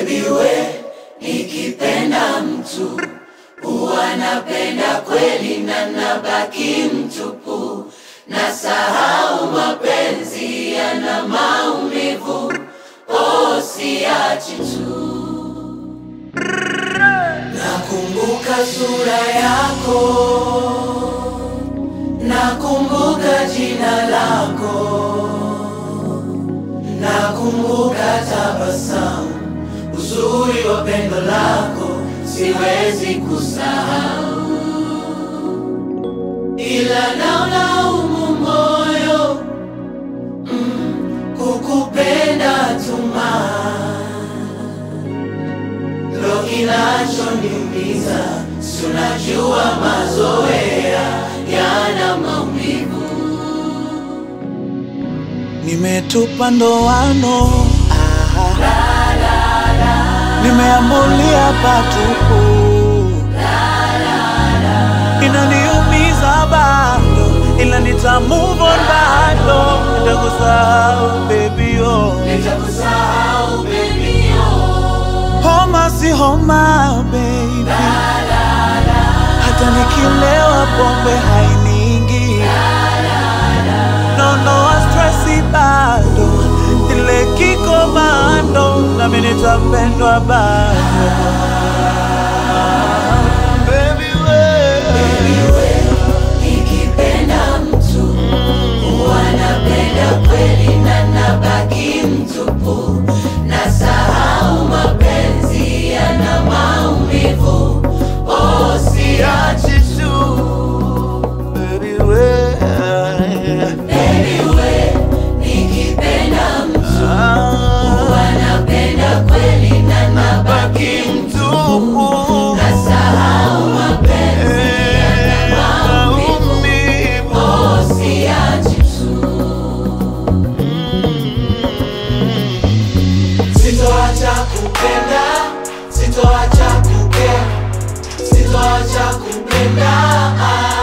Baby we, nikipenda mtu huwa napenda kweli na nabaki mtupu, nasahau mapenzi yana maumivu, oh siachi tu. Nakumbuka sura yako, nakumbuka jina lako, nakumbuka tabasamu, uzuri wa pendo lako siwezi kusahau, ila naulaumu moyo mm, kukupenda tuma ndo kinachoniumiza, si unajua mazoea yana maumivu. Nimetupa ndoano nimeambulia patupu, inaniumiza bado, ila nita move on bado, nitakusahau baby oh. Nitakusahau baby oh, Homa si homa baby, hata nikilewa pombe hainiingi, no no stressi bado, ile kiko bado, nami nitapendwa bado. Baby we, nikipenda mtu huwa napenda kweli na nabaki mtupu, nasahau mapenzi yana maumivu, oh siachi achi tu, baby we, Baby we, nikipenda mtu huwa napenda kweli na nabaki mtupu, nasahau mapenzi yana maumivu, oh siachi tu. Sitoacha kupenda, sitoacha kupenda, sitoacha kupenda.